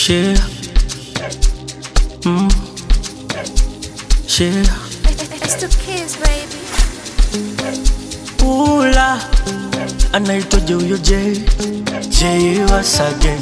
Share. Mm. Share. It's the kids, baby. Ula anaitwaje huyo J J Wasage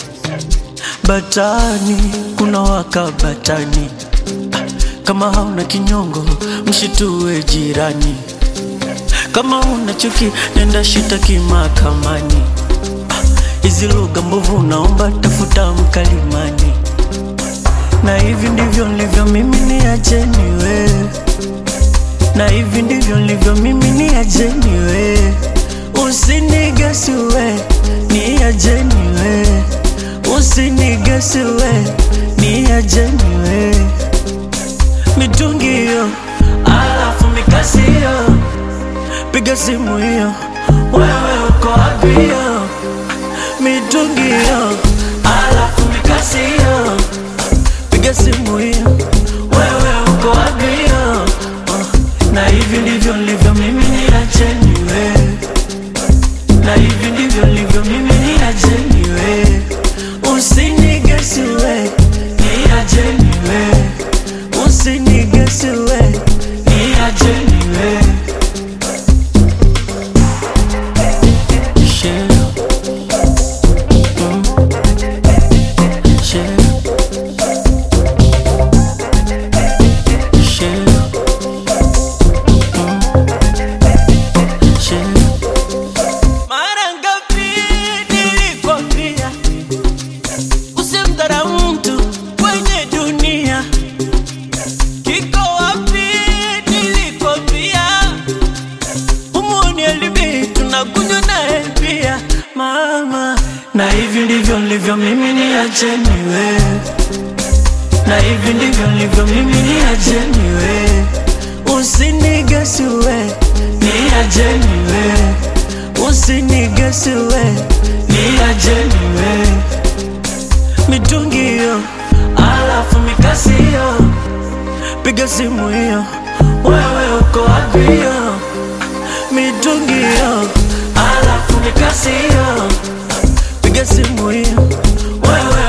Batani kuna waka batani kama hauna kinyongo mshitue jirani kama una chuki nenda shitaki mahakamani hizi lugha mbovu naomba tafuta mkalimani na hivi ndivyo nilivyo mimi ni acheni wewe na hivi ndivyo nilivyo mimi ni ajeni we usinigesi we ni ajeni we usinigesi we ni ajeni we mitungi hiyo alafu mikasi hiyo piga simu hiyo wewe uko wapi hiyo mitungi hiyo alafu mikasi hiyo piga simu hiyo wewe uko wapi hiyo uh, na hivi ndivyo nilivyo mimi ni ajeni we na hivi ndivyo nilivyo mimi ni ajeni we usinigesi we ni ajeni we usinigesi we ni ajeni we Share. Mm. Share. Share. Share. Mara ngapi nilikwambia usimdharau mtu kwenye dunia? Kiko wapi nilikwambia humuni elibi tunakunywa naye pia mama, na hivi ndivyo nilivyo mimi, ni acheni wewe na hivi ndivyo nilivyo mimi, ni ajeni we, usinigesi we, ni ajeni we, usinigesi we, ni ajeni we, mitungi hiyo, alafu mikasi hiyo, piga simu hiyo, wewe uko wapi hiyo, mitungi hiyo, alafu mikasi hiyo, piga simu hiyo, wewe